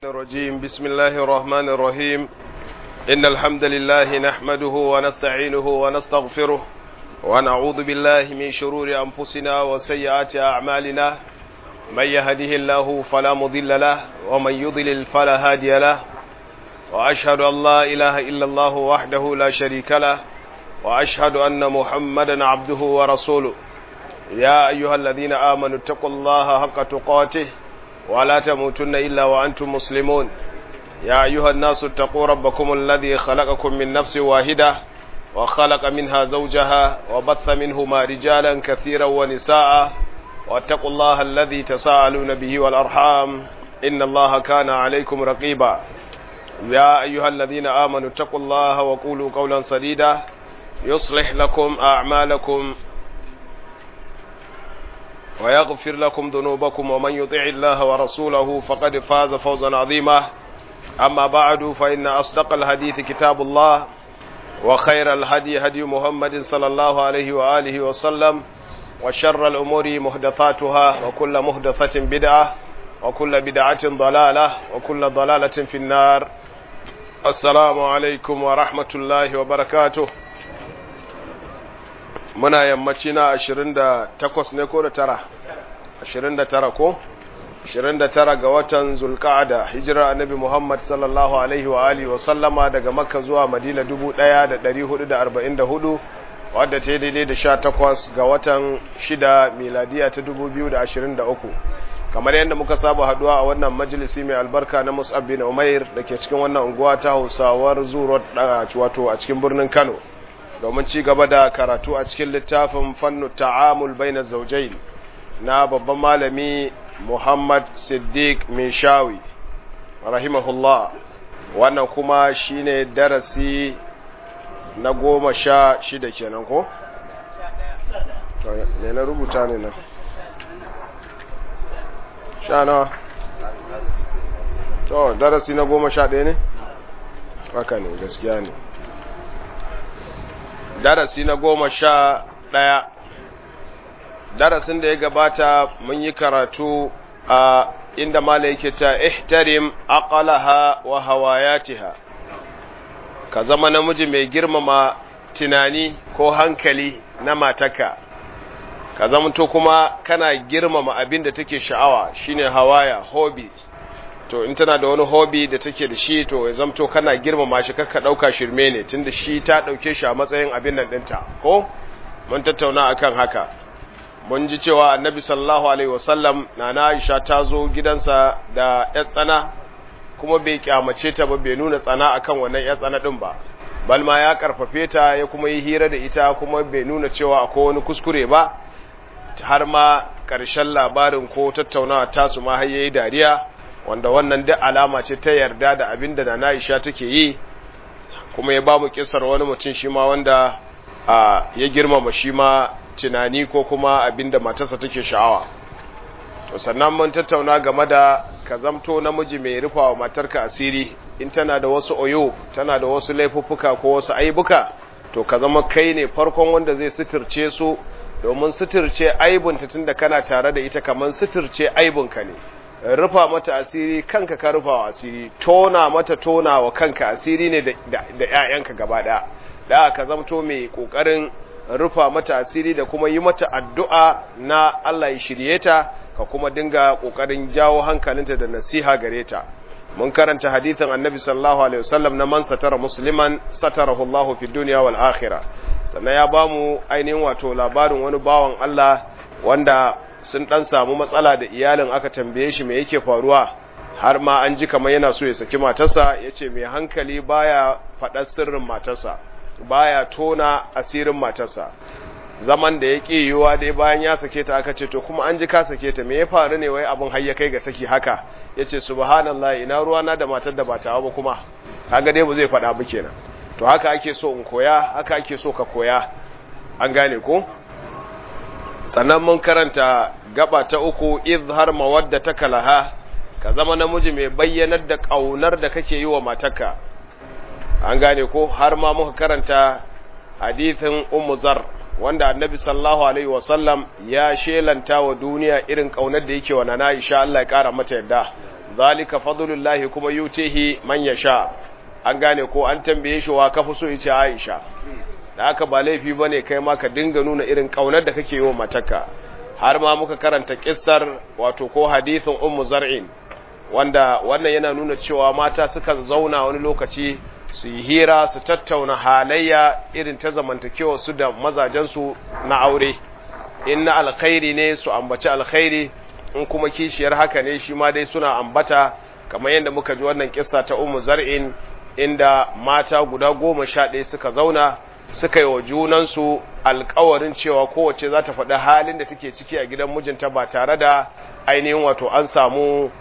الرجيم بسم الله الرحمن الرحيم إن الحمد لله نحمده ونستعينه ونستغفره ونعوذ بالله من شرور أنفسنا وسيئات أعمالنا من يهده الله فلا مضل له ومن يضلل فلا هادي له وأشهد أن لا إله إلا الله وحده لا شريك له وأشهد أن محمدا عبده ورسوله يا أيها الذين آمنوا اتقوا الله حق تقاته ولا تموتن إلا وأنتم مسلمون يا أيها الناس اتقوا ربكم الذي خلقكم من نفس واحدة وخلق منها زوجها وبث منهما رجالا كثيرا ونساء واتقوا الله الذي تساءلون به والأرحام إن الله كان عليكم رقيبا يا أيها الذين آمنوا اتقوا الله وقولوا قولا سديدا يصلح لكم أعمالكم ويغفر لكم ذنوبكم ومن يطع الله ورسوله فقد فاز فوزا عظيما أما بعد فإن أصدق الحديث كتاب الله وخير الهدي هدي محمد صلى الله عليه وآله وسلم وشر الأمور محدثاتها وكل محدثة بدعة وكل بدعة ضلالة وكل ضلالة في النار السلام عليكم ورحمة الله وبركاته muna yammaci na 28 ne ko da tara 29 ko 29 ga watan zulka'ada hijirar annabi Muhammad sallallahu alaihi wa alihi wa sallama daga makka zuwa madina 1444 wadda ta daidai da 18 ga watan 6 miladiya ta 2023 kamar yadda muka saba haduwa a wannan majalisi mai albarka na Mus'ab bin Umair da ke cikin wannan unguwa ta Hausawar Zuro wato a cikin birnin Kano domin ci gaba da karatu a cikin littafin fannu ta'amul baina zaujain na babban malami Muhammad Siddiq Mishawi rahimahullah wannan kuma shine darasi na goma sha shida kenan ko? ne na rubuta ne nan sha nawa to darasi na goma sha ɗaya ne? haka ne gaskiya ne darasi na goma sha ɗaya darasin da ya gabata mun yi karatu a inda mala yake ta ihtarim aqalaha wa hawayatiha ka zama namiji mai girmama tunani ko hankali na mataka ka zamanto kuma kana girmama abin da take sha'awa shine hawaya hobby to in tana da wani hobby da take da shi to ya zamto kana girmama shi kakka dauka shirme ne tunda shi ta dauke shi a matsayin abin nan dinta ko mun tattauna akan haka mun ji cewa annabi sallallahu alaihi wasallam nana Aisha ta zo gidansa da yar tsana kuma bai kyamace ta ba bai nuna tsana akan wannan yar tsana din ba bal ma ya karfafe ta ya kuma yi hira da ita kuma bai nuna cewa akwai wani kuskure ba har ma ƙarshen labarin ko tattaunawa tasu ma har yayi dariya wanda wannan duk alama ce ta yarda da abin da na Aisha take yi kuma ya ba mu kisar wani mutum shi ma wanda a ya girmama shi ma tunani ko kuma abin da matarsa take sha'awa to sannan mun tattauna game da ka zamto namiji mai rufa wa matarka asiri in tana da wasu oyo tana da wasu laifuffuka ko wasu aibuka to ka zama kai ne farkon wanda zai suturce su domin suturce aibunta tunda kana tare da ita kamar suturce aibunka ne rufa mata asiri kanka ka rufa wa asiri tona mata tona wa kanka asiri ne da ‘ya'yanka gaba ɗaya da ka zamto mai ƙoƙarin rufa mata asiri da kuma yi mata addu'a na Allah ya shirye ta ka kuma dinga ƙoƙarin jawo hankalinta da nasiha gare ta mun karanta hadithin annabi sallallahu alaihi wasallam na man satara musliman satarahu Allah fi duniya wal akhirah sannan ya bamu ainihin wato labarin wani bawan Allah wanda sun dan samu matsala da iyalin aka tambaye shi me yake faruwa har ma an ji kamar yana so ya saki matarsa yace mai hankali baya faɗar sirrin matarsa baya tona asirin matarsa zaman da yake yiwuwa dai bayan ya sake ta aka ce to kuma an ji ka sake ta me ya faru ne wai abin har ya kai ga saki haka yace subhanallahi ina ruwa na da matar da ba ta ba kuma kaga dai ba zai faɗa ba kenan to haka ake so in koya haka ake so ka koya an gane ko sannan mun karanta gaba ta uku izhar mawadda kalaha ka zama namiji mai bayyanar da kaunar da kake yi wa matarka an gane ko har ma muka karanta hadithin ummu zar wanda annabi sallallahu alaihi wasallam ya shelanta wa duniya irin kaunar da yake wa nana Aisha Allah ya kara mata yadda zalika fadlullahi kuma yutihi man yasha an gane ko an tambaye shi wa kafi so yace Aisha da haka ba laifi bane kai ma ka dinga nuna irin kaunar da kake yi wa matarka har ma muka karanta kissar wato ko hadithin ummu zar'in wanda wannan yana nuna cewa mata sukan zauna wani lokaci su yi hira su tattauna halayya irin ta zamantakewa su da mazajensu na aure in na alkhairi ne su ambaci alkhairi in kuma kishiyar haka ne shi ma dai suna ambata kamar yadda muka ji wannan kissa ta ummu zar'in inda mata guda goma sha ɗaya suka zauna suka yi wa junansu alkawarin cewa kowace za ta faɗi halin da take ciki a gidan mijinta ba tare da ainihin wato an samu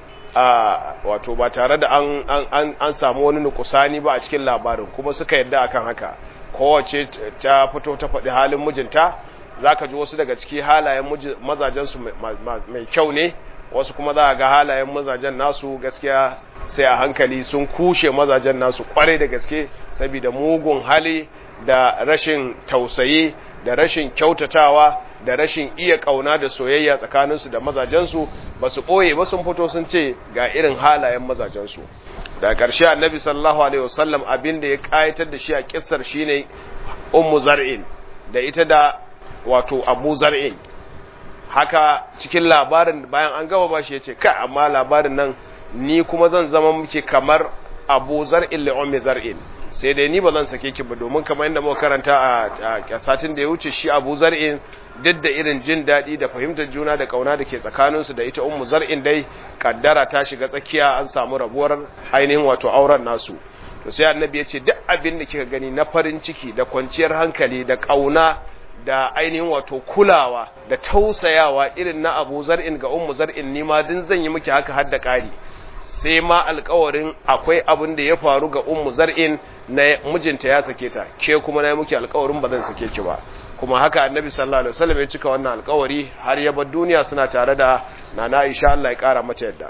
wato ba tare da an, an, an, samu wani nukusani ba a cikin labarin kuma suka yadda akan haka kowace ta fito ta faɗi halin mijinta za ka ji wasu daga ciki halayen mazajensu mai kyau ne wasu kuma za a ga halayen mazajen nasu gaskiya sai a hankali sun kushe mazajen nasu kwarai da gaske saboda mugun hali da rashin tausayi da rashin kyautatawa da rashin iya kauna da soyayya tsakaninsu da mazajensu ba su ɓoye ba sun fito sun ce ga irin halayen mazajensu da ƙarshe annabi sallallahu alaihi wasallam abin da ya ƙayatar da shi a kissar shine ummu zar'in da ita da wato abu zar'in haka cikin labarin bayan an gaba ba shi ya ce ka amma labarin nan ni kuma zan zama muke kamar abu zar'in li ummi zar'in sai dai ni ba zan sake ki ba domin kamar yadda muka karanta a satin da ya wuce shi Abu Zar'in duk da irin jin daɗi da fahimtar juna da kauna da ke tsakaninsu da ita Ummu Zar'in dai kaddara ta shiga tsakiya an samu rabuwar ainihin wato auren nasu to sai annabi ya ce duk abin da kika gani na farin ciki da kwanciyar hankali da kauna da ainihin wato kulawa da tausayawa irin na Abu Zar'in ga Ummu Zar'in ni ma din zan yi miki haka har da ƙari sai ma alkawarin akwai abin da ya faru ga ummu zar'in na mijinta ya sake ta ke kuma na yi muke alkawarin ba zan sake ki ba kuma haka annabi sallallahu alaihi wasallam ya cika wannan alkawari har ya bar duniya suna tare da nana Aisha Allah ya kara mata yadda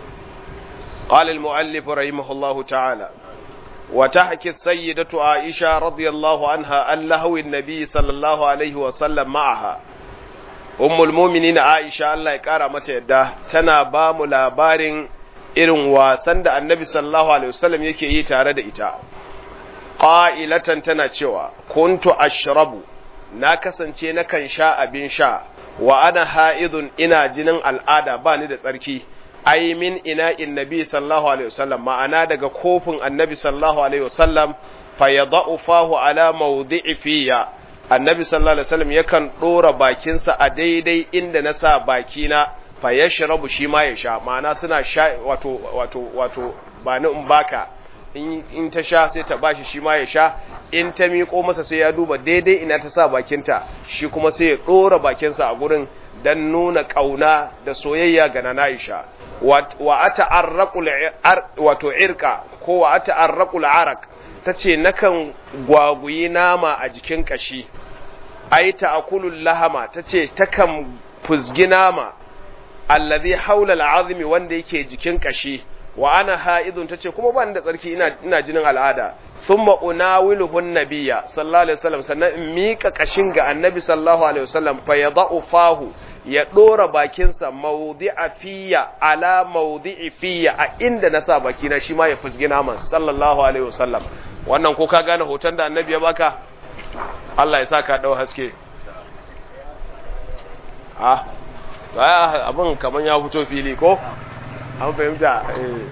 قال المؤلف رحمه الله تعالى وتحكي السيدة عائشة رضي الله عنها عن لهو النبي صلى الله عليه وسلم معها أم المؤمنين عائشة الله يكارى متى يدى تنا بام لابارين irin wasan da annabi sallallahu alaihi wasallam yake yi tare da ita qa'ilatan tana cewa kuntu ashrabu na kasance nakan sha abin sha wa ana ha'idun ina jinin al'ada ba ni da tsarki ai min ina nabi sallallahu alaihi wasallam ma'ana daga kofin annabi sallallahu alaihi wasallam fa yadau fahu ala mawdi'i fiya annabi sallallahu alaihi wasallam yakan dora bakinsa a daidai inda na sa bakina fa yashrabu shi ma ya sha ma'ana suna sha wato wato wato ba ni in baka in ta sha sai ta bashi shi ma ya sha in ta miƙo masa sai ya duba daidai ina ta sa bakinta shi kuma sai ya ɗora bakinsa a gurin don nuna ƙauna da soyayya ga nana Aisha wa ata arraqul wato irka ko wa ata arraqul arak tace nakan gwaguyi nama a jikin kashi ai ta'kulul lahama tace takan fuzgi nama allazi haula al'azmi wanda yake jikin kashi wa ana ha'idun tace kuma ban da tsarki ina ina jinin al'ada thumma unawiluhu nabiyya sallallahu alaihi wasallam sannan in mika kashin ga annabi sallallahu alaihi wasallam fa yadau fahu ya dora bakinsa mawdi'a fiya ala mawdi'i fiya a inda na sa bakina shi ma ya fusgi naman sallallahu alaihi wasallam wannan ko ka gane hoton da annabi ya baka Allah ya sa ka dau haske ah abin kaman ya fito fili ko an fahimta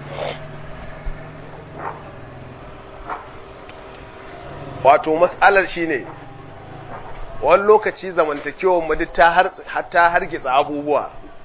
wato matsalar shi ne wani lokaci zamantakewar mu ta hargitsa abubuwa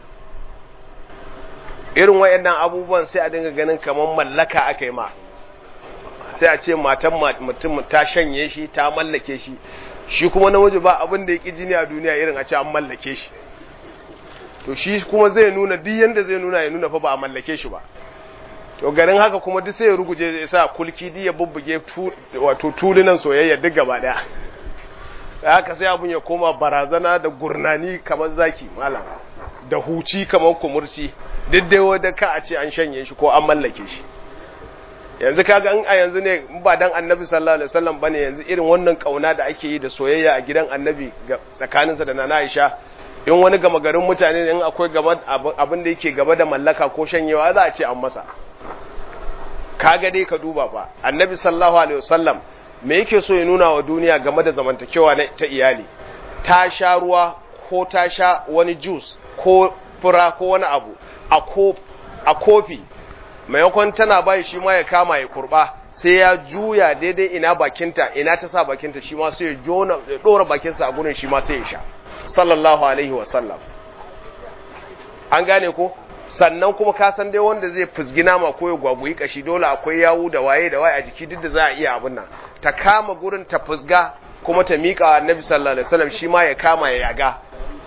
irin wayannan abubuwan sai a dinga ganin kamar mallaka aka yi ma sai a ce matan mutum ta shanye shi ta mallake shi shi kuma namiji ba abin da ya ƙi jini a duniya irin a ce an mallake shi to shi kuma zai nuna duk yanda zai nuna ya nuna fa ba a mallake shi ba to garin haka kuma duk sai ya ruguje ya sa kulki duk ya bubbuge wato tulunan soyayya duk gaba daya da haka sai abun ya koma barazana da gurnani kamar zaki malam da huci kamar kumurci duk dai wanda ka a ce an shanye shi ko an mallake shi yanzu kaga in a yanzu ne in ba dan annabi sallallahu alaihi wasallam bane yanzu irin wannan kauna da ake yi da soyayya a gidan annabi ga tsakaninsa da nana Aisha in wani gama garin mutane ne in akwai abin da yake gaba da mallaka ko shanyewa za a ce an masa kaga dai ka duba ba annabi sallallahu alaihi wasallam me yake so ya nuna wa duniya game da zamantakewa ta iyali ta sha ruwa ko ta sha wani juice ko fura ko wani abu a kofi maimakon tana bai shi ma ya kama ya kurba sai ya juya daidai ina bakinta ina ta sa bakinta shi ma sai ya jona ya dora bakinsa a gurin shi ma sai ya sha sallallahu alaihi wasallam an gane ko sannan kuma ka san dai wanda zai fusgi nama ko ya gwagwayi kashi dole akwai yawu da waye da waye a jiki duk da za a iya abin nan ta kama gurin ta fusga kuma ta miƙa wa annabi sallallahu alaihi wasallam shi ma ya kama ya yaga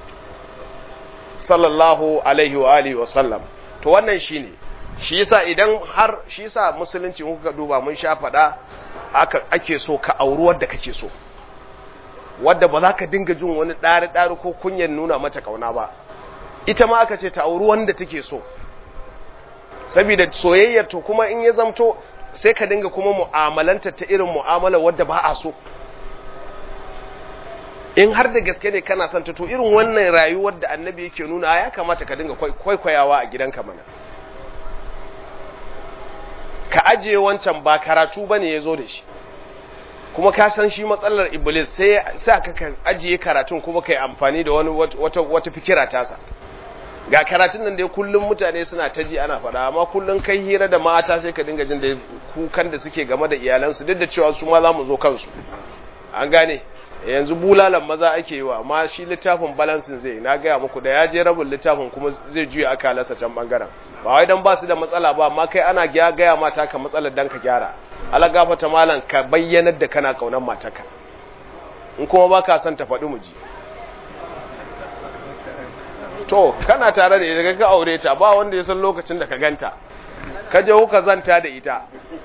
sallallahu alaihi wa alihi wa sallam to wannan shine shi yasa idan har shi yasa musulunci in kuka duba mun sha faɗa aka ake so ka auri wadda kake so wadda ba za ka dinga jin wani ɗari ɗari ko kunyan nuna mata kauna ba ita ma aka ce ta auri wanda take so saboda soyayyar to kuma in ya zamto sai ka dinga kuma mu'amalanta ta irin mu'amala wadda ba a so in har da gaske ne kana son ta to irin wannan rayuwar da annabi yake nuna ya kamata ka dinga kwaikwayawa a gidanka mana ka ajiye wancan ba karatu bane ya zo da shi kuma ka san shi matsalar iblis sai sa ka ajiye karatun kuma kai amfani da wani wata wata fikira tasa ga karatun nan dai kullum mutane suna ta ji ana faɗa amma kullum kai hira da mata sai ka dinga jin da kukan da suke game da iyalansu duk da cewa su ma za mu zo kansu an gane yanzu bulalan maza ake yi wa amma shi littafin balansin zai na gaya muku da ya je rabin littafin kuma zai juya akalarsa can bangaren ba wai dan ba su da matsala ba amma kai ana gaya mata ka matsalar dan ka gyara ala gafata malam ka bayyanar da kana kaunar mataka in kuma ba ka son ta faɗi mu ji to kana tare da ita ka aure ta ba wanda ya san lokacin da ka ganta ka je kuka zanta da ita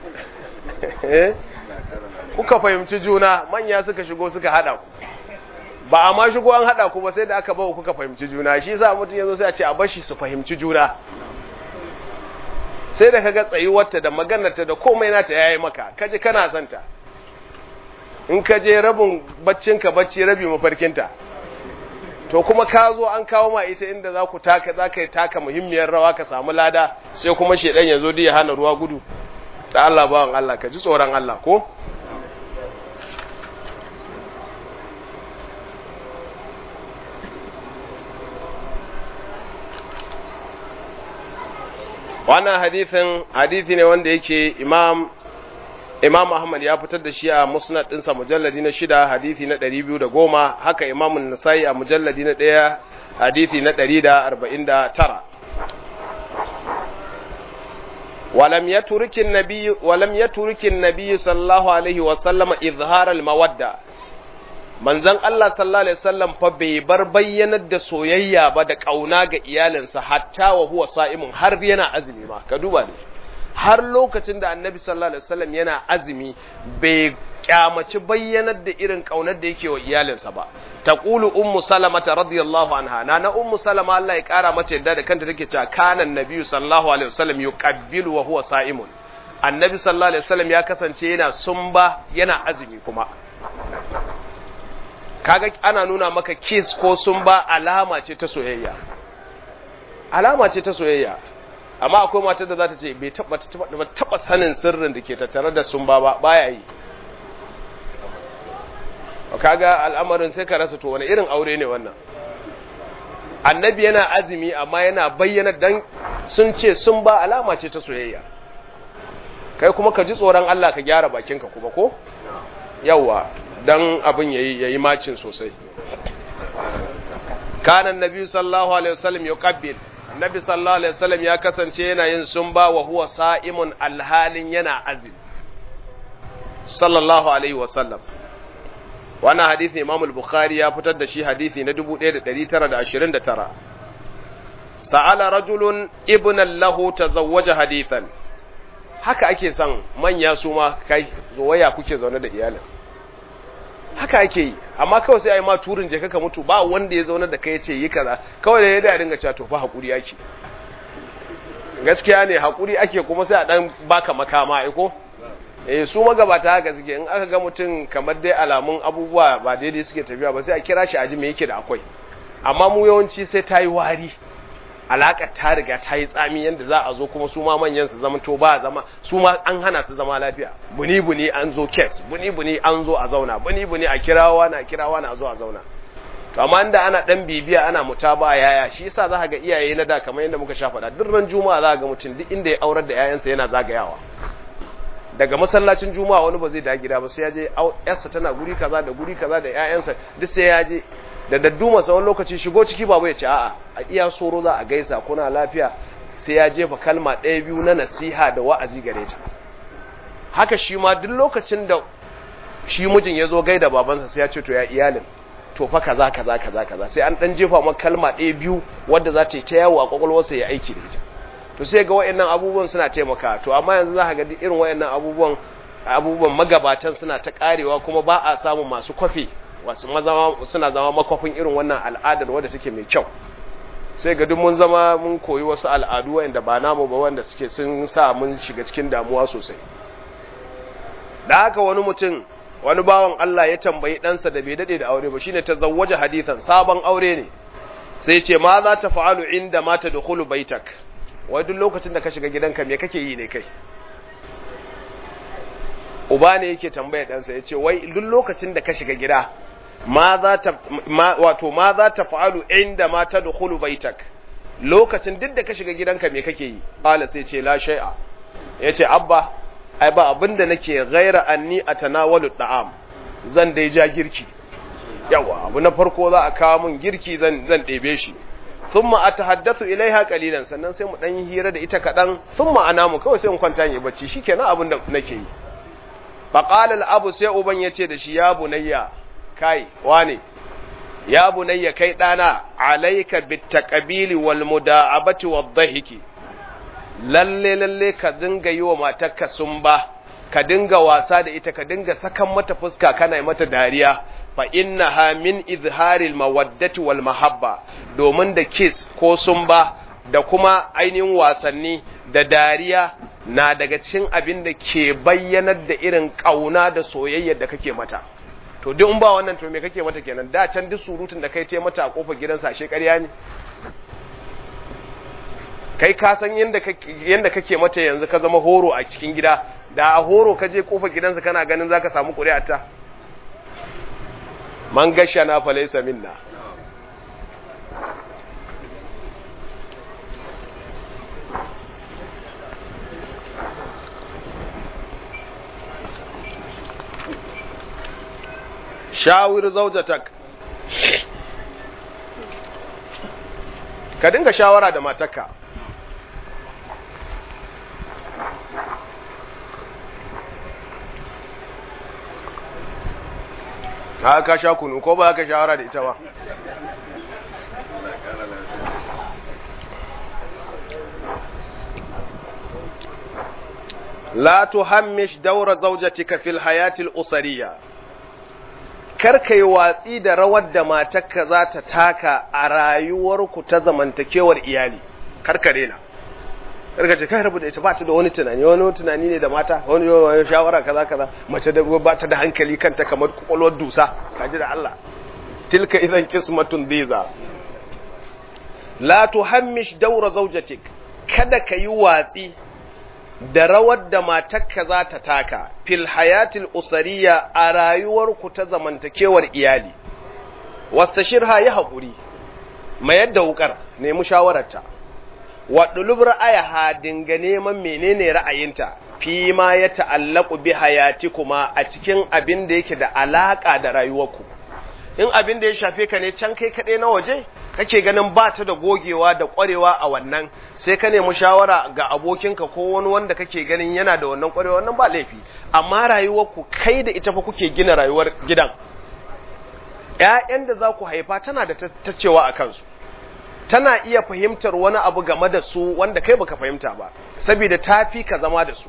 kuka fahimci juna manya suka shigo suka hada ku ba a ma shigo an hada ku ba sai da aka bawa kuka fahimci juna shi yasa mutum yazo sai a ce a bashi su fahimci juna sai da kaga tsayuwarta da maganarta da komai nata yayi maka kaje kana santa in kaje rabin baccinka bacci rabi mafarkinta to kuma ka zo an kawo ma ita inda za ku taka za ka yi taka muhimmiyar rawa ka samu lada sai kuma shedan ya zo da ya hana ruwa gudu da Allah bawan Allah ka ji tsoron Allah ko wannan hadithin hadithi ne wanda yake imam imam ahmad ya fitar da shi a musnad ɗinsa mujalladi na shida hadithi na ɗari biyu da goma haka imamun nasai a mujalladi na ɗaya hadithi na ɗari da arba'in da tara ولم يترك النبي ولم يترك النبي صلى الله عليه وسلم إظهار المودة manzon Allah sallallahu alaihi wasallam fa bai bar bayyanar da soyayya ba da kauna ga iyalinsa hatta wa huwa sa'imun har yana azumi ma ka duba ne har lokacin da annabi sallallahu alaihi wasallam yana azumi bai kyamaci bayyanar da irin kaunar da yake wa iyalinsa ba taqulu ummu salamata radiyallahu anha na na ummu salama Allah ya kara mata yadda da kanta take cewa kana nabiyyu sallallahu alaihi wasallam yuqabbilu wa huwa sa'imun annabi sallallahu alaihi wasallam ya kasance yana sumba yana azumi kuma kaga ana nuna maka kiss ko sumba alama ce ta soyayya alama ce ta soyayya amma akwai matar da za ta ce bai taba taba sanin sirrin da ke tattare da sumba ba baya yi kaga al'amarin sai ka rasa to wani irin aure ne wannan annabi yana azumi amma yana bayyana dan sun ce sun ba alama ce ta soyayya kai kuma ka ji tsoron Allah ka gyara bakinka kuma ko yawa dan abin yayi yayi macin sosai kana annabi sallallahu alaihi wasallam yuqabbil annabi sallallahu alaihi wasallam ya kasance yana yin sumba wa huwa sa'imun alhalin yana azumi sallallahu alaihi wasallam wannan hadisi Imam al-Bukhari ya fitar da shi hadisi na 1929 sa'ala rajulun ibnan lahu tazawwaja hadithan haka ake son manya su ma kai waya kuke zaune da iyalin haka ake yi amma kawai sai ai ma turin je kaka mutu ba wanda ya zaune da kai yace yi kaza kawai da ya da dinga cewa to fa hakuri ake gaskiya ne hakuri ake kuma sai a dan baka makama ai ko eh su magabata haka suke in aka ga mutum kamar dai alamun abubuwa ba daidai suke tafiya ba sai a kira shi aji me yake da akwai amma mu yawanci sai ta yi wari alaƙar ta riga ta yi tsami yadda za a zo kuma su ma manyan su zama to ba zama su ma an hana su zama lafiya buni buni an zo kes buni buni an zo a zauna buni buni a kirawa na kirawa na zo a zauna to amma inda ana dan bibiya ana mutaba yaya shi yasa za ka ga iyaye na da kamar yadda muka sha faɗa duk ran juma'a za ka ga mutum duk inda ya aurar da yayansa yana zagayawa daga masallacin juma'a wani ba zai da gida ba sai ya je yarsa tana guri kaza da guri kaza da yayansa duk sai ya je da dadduma tsawon lokaci shigo ciki babu ya ce a'a a iya soro za a gaisa kuna lafiya sai ya jefa kalma ɗaya biyu na nasiha da wa'azi gare ta haka shi ma duk lokacin da shi mijin ya zo gaida babansa sai ya ce to ya iyalin to fa kaza kaza kaza kaza sai an dan jefa maka kalma ɗaya biyu wadda za ta yi ta yawo a kwakwalwarsa ya aiki da ita to sai ga wayannan abubuwan suna taimaka to amma yanzu za ka ga duk irin wayannan abubuwan abubuwan magabatan suna ta karewa kuma ba a samun masu kwafe wasu mazama suna zama makwafin irin wannan al'adar wadda take mai kyau sai ga duk mun zama mun koyi wasu al'adu wanda ba namu ba wanda suke sun sa mun shiga cikin damuwa sosai da haka wani mutum wani bawan Allah ya tambayi ɗansa da bai daɗe da aure ba shine ta zawwaja hadithan sabon aure ne sai ce ma za ta fa'alu inda ma ta dukhulu baitak wai duk lokacin da ka shiga gidanka me kake yi ne kai uba ne yake tambaya ɗansa ya ce wai duk lokacin da ka shiga gida ma za ta wato ma za ta fa'alu inda ma ta dukhulu baitak lokacin duk da ka shiga gidanka me kake yi qala sai ce la shay'a yace abba ai ba abinda nake ghaira anni atanawalu da'am zan dai ja girki yawa abu na farko za a kawo mun girki zan zan ɗebe shi thumma atahaddathu ilaiha qalilan sannan sai mu dan yi hira da ita kadan thumma anamu kawai sai in kwanta yi bacci shikenan abin da nake yi faqala al-abu sai uban yace da shi ya bunayya kai wane ya bunayya kai dana alayka bitaqabili wal muda'abati wadh-dhahiki lalle lalle ka dinga yi wa matarka sumba ka dinga wasa da ita ka dinga sakan mata fuska kana mata dariya fa innaha min izharil mawaddati wal mahabba domin da kiss ko sumba da kuma ainihin wasanni da dariya na daga cikin abin da ke bayyanar da irin kauna da soyayya da kake mata to duk in ba wannan to me kake mata kenan da can duk surutun da kai te mata a kofar gidansa ashe ƙarya ne kai ka san yanda yanda kake mata yanzu ka zama horo a cikin gida da a horo ka je kofar gidansa kana ganin zaka samu ƙuri'arta man gasha na falaisa minna shawir zaujatak ka dinga shawara da matarka ka ka sha kunu ko ba ka shawara da ita ba la tuhammish dawra zawjatika fil hayati al usariya kar kai watsi da rawar da matarka za ta taka a rayuwarku ta zamantakewar iyali kar ka rena karka ce kai rabu da ita ba ta da wani tunani wani tunani ne da mata wani wani shawara kaza kaza mace da ba ta da hankali kanta kamar kwakwalwar dusa kaji da Allah tilka idan qismatun dhiza la tuhammish dawra zawjatik kada ka yi watsi da rawar da matarka za ta taka fil hayatil usariya a rayuwarku ta zamantakewar iyali wastashirha ya haƙuri mayar da wukar nemi shawararta waɗulub ra'ayaha dinga neman menene ra'ayinta fi ma ya ta'allaku bi hayati kuma a cikin abin da yake da alaƙa da rayuwarku in abin da ya shafe ka ne can kai kaɗai na waje kake ganin ba ta da gogewa da ƙwarewa a wannan sai ka nemi shawara ga abokinka ko wani wanda kake ganin yana da wannan ƙwarewa wannan ba laifi amma rayuwarku kai da ita fa kuke gina rayuwar gidan ‘ya'yan da za ku haifa tana da ta cewa a kansu tana iya fahimtar wani abu game da su wanda kai baka fahimta ba saboda ta fi ka zama da su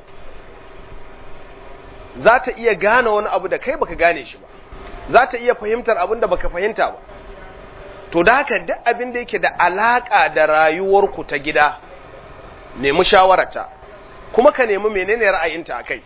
za ta iya gane wani abu da kai baka gane shi ba za ta iya fahimtar abin da baka fahimta ba to da haka duk abin da yake da alaka da rayuwarku ta gida nemi shawararta kuma ka nemi menene ra'ayinta akai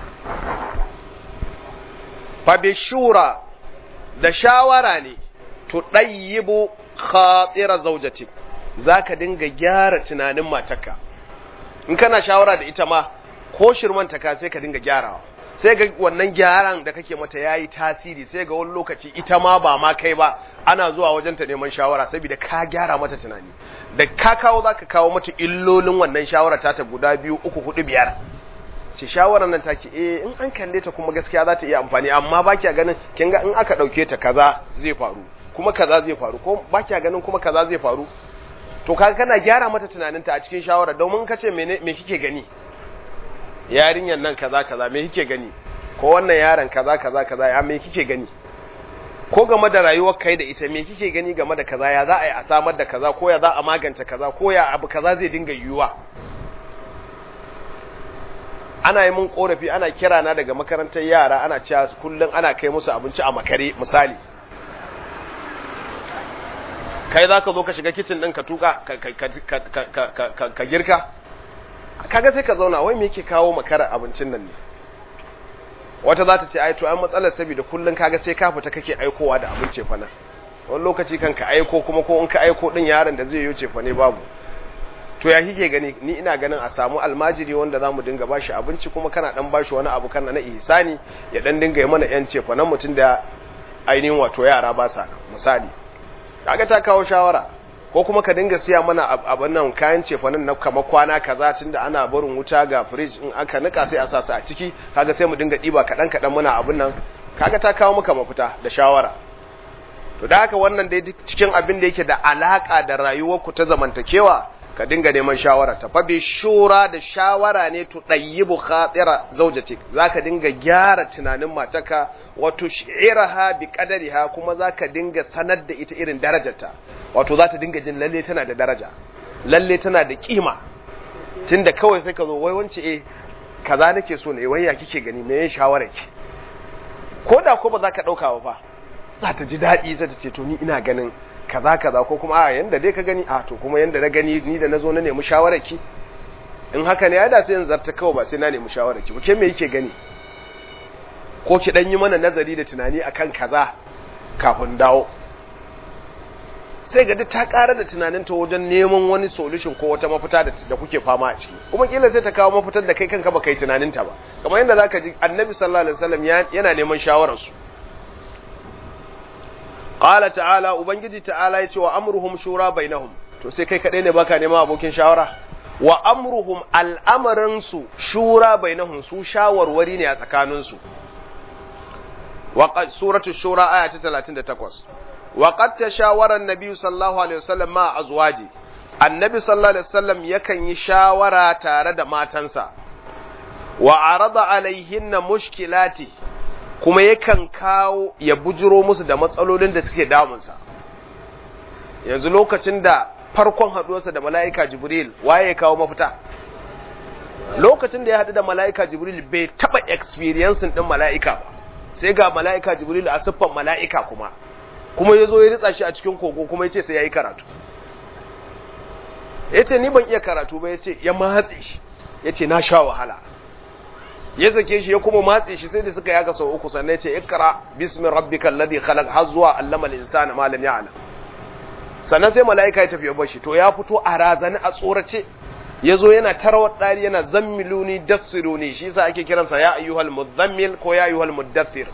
fa bi shura da shawara ne tudayyibu khatira zawjati zaka dinga gyara tunanin matarka in kana shawara da ita ma ko shirman ta ka sai ka dinga gyarawa sai ga wannan gyaran da kake mata yayi tasiri sai ga wani lokaci ita ma ba ma kai ba ana zuwa wajen ta neman shawara saboda ka gyara mata tunani da ka kawo zaka kawo mata illolin wannan shawara ta ta guda biyu uku hudu biyar ce shawarar nan take eh in an kalle ta kuma gaskiya za ta iya amfani amma ba kya ganin kin ga in aka dauke ta kaza zai faru kuma kaza zai faru ko ba kya ganin kuma kaza zai faru to kaga kana gyara mata tunaninta a cikin shawara domin ka ce me kike gani yarinyar nan kaza kaza me kike gani ko wannan yaron kaza kaza kaza ya me kike gani ko game da rayuwar kai da ita me kike gani game da kaza ya za a yi a samar da kaza ko ya za a magance kaza ko ya abu kaza zai dinga yiwuwa ana yi mun korafi ana kira na daga makarantar yara ana cewa kullum ana kai musu abinci a makare misali kai za ka zo ka shiga kicin ɗin ka tuka ka girka kaga sai ka zauna wai me yake kawo makara abincin nan ne wata za ta ce ai to ai matsalar saboda kullun kaga sai ka fita kake aikowa da abinci fa nan wani lokaci kan ka aiko kuma ko in ka aiko din yaron da zai yi ce fa ne babu to ya kike gani ni ina ganin a samu almajiri wanda zamu dinga bashi abinci kuma kana dan bashi wani abu kana na ihsani ya dan dinga yi mana yan ce fa nan mutun da ainihin wato yara ba sa misali kaga ta kawo shawara ko kuma ka dinga siya mana abin nan kayan cefanin na kama kwana kaza tunda ana barin wuta ga fridge in aka nika sai a sa su a ciki kaga sai mu dinga diba kadan kadan muna abin nan kaga ta kawo maka mafita da shawara to da haka wannan dai cikin abin da yake da alaka da rayuwar ku ta zamantakewa ka dinga neman shawara ta fa bi shura da shawara ne to dayyibu khatira zawjatik zaka dinga gyara tunanin matarka wato shi'iraha bi qadariha kuma zaka dinga sanar da ita irin darajarta wato za ta dinga jin lalle tana da daraja lalle tana da kima tunda kawai sai ka zo wai wance eh kaza nake so ne wai ya kike gani me yin shawara ki ko da ko ba za ka dauka ba fa za ta ji daɗi sai ta ce to ni ina ganin kaza kaza ko kuma a yanda dai ka gani a to kuma yanda na gani ni da nazo na nemi shawarar ki in haka ne ya da sai in zarta kawai ba sai na nemi shawarar ki ke me yake gani ko ki dan yi mana nazari da tunani akan kaza kafin dawo sai ga duk ta ƙara da tunaninta wajen neman wani solution ko wata mafita da kuke fama a ciki kuma kila sai ta kawo mafitar da kai kanka baka yi tunaninta ba kamar yadda zaka ji annabi sallallahu alaihi wasallam yana neman shawarar su qala ta'ala ubangiji ta'ala yace wa amruhum shura bainahum to sai kai kadai ne baka neman abokin shawara wa amruhum al'amarin su shura bainahum su shawarwari ne a tsakanin su wa suratu shura aya ta 38 وقد تشاور النبي صلى الله عليه وسلم مع أزواجه النبي صلى الله عليه وسلم يكن يشاور تارد ماتنسا وعرض عليهن مشكلاتي kuma yakan kawo ya bujiro musu da matsalolin da suke damunsa yanzu lokacin da farkon haɗuwarsa da mala'ika jibril waye ya kawo mafita lokacin da ya haɗu da mala'ika jibril bai taɓa experiencing ɗin mala'ika ba sai ga mala'ika jibril a siffan mala'ika kuma kuma ya zo ya ritsa shi a cikin kogo kuma ya ce sai ya yi karatu ya ce ni ban iya karatu ba ya ce ya matse shi ya ce na sha wahala ya zake shi ya kuma matse shi sai da suka yaga sau uku sannan ya ce ikra bismin rabbikal ladhi khalaq har zuwa allama al-insana ma lam ya'lam sannan sai mala'ika ya tafi ya bar shi to ya fito a razani a tsorace ya zo yana tarawar ɗari yana zammiluni dassiruni shi yasa ake kiransa ya ayyuhal muzammil ko ya ayyuhal muddathir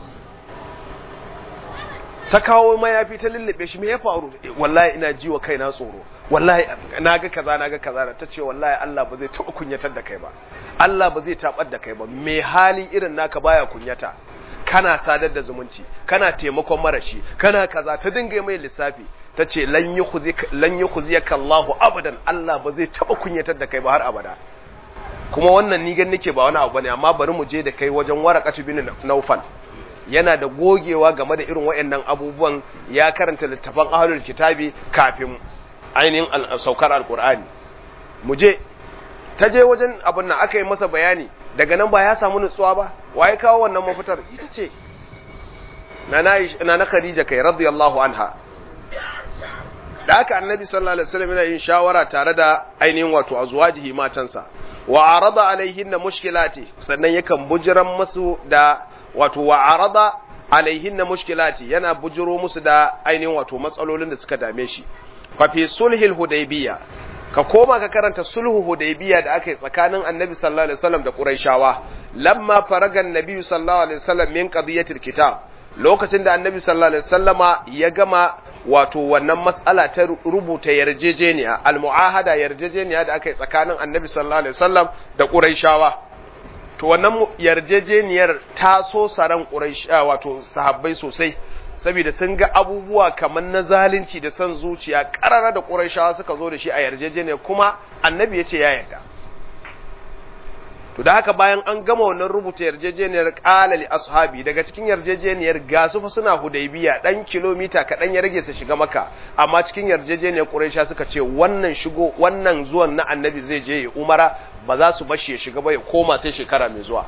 ta kawo mayafi ta lullube shi me ya faru wallahi ina ji wa kaina tsoro wallahi naga kaza naga kaza ta ce wallahi Allah ba zai taɓa kunyatar da kai ba Allah ba zai tabar da kai ba me hali irin naka baya kunyata kana sadar da zumunci kana taimakon marashi kana kaza ta dinga mai lissafi ta ce lan yi kuziyaka Allahu abadan Allah ba zai taɓa kunyatar da kai ba har abada kuma wannan ni gan nake ba wani abu bane amma bari mu je da kai wajen warakatu bin naufal yana da gogewa game da irin waɗannan abubuwan ya karanta littafan ahlul kitabi kafin ainihin saukar alkur'ani mu je ta je wajen abin nan aka yi masa bayani daga nan ba ya samu nutsuwa ba waye kawo wannan mafitar ita ce na na khadija kai radiyallahu anha da aka annabi sallallahu alaihi wasallam yana yin shawara tare da ainihin wato azwajihi matansa wa arada alaihinna mushkilati sannan yakan bujiran masu da wato wa arada alaihin na mushkilati yana bujiro musu da ainihin wato matsalolin da suka dame shi fa fi sulhil hudaybiya ka koma ka karanta sulhu hudaybiya da aka yi tsakanin annabi sallallahu alaihi wasallam da quraishawa lamma faragan nabi sallallahu alaihi wasallam min qadiyatil kitab lokacin da annabi sallallahu alaihi wasallama ya gama wato wannan mas'ala ta rubuta yarjejeniya almu'ahada yarjejeniya da aka yi tsakanin annabi sallallahu alaihi wasallam da quraishawa to wannan yarjejeniyar ta so saran quraisha wato sahabbai sosai saboda sun ga abubuwa kamar na zalunci da son zuciya karara da quraishawa suka zo da shi a yarjejeniyar kuma annabi ya ce ya yarda to da haka bayan an gama wannan rubuta yarjejeniyar qala li ashabi daga cikin yarjejeniyar gasu fa suna hudaybiya dan kilomita kaɗan ya rage su shiga maka amma cikin yarjejeniyar quraisha suka ce wannan shigo wannan zuwan na annabi zai je ya umara ba za su bashi ya shiga ba ya koma sai shekara mai zuwa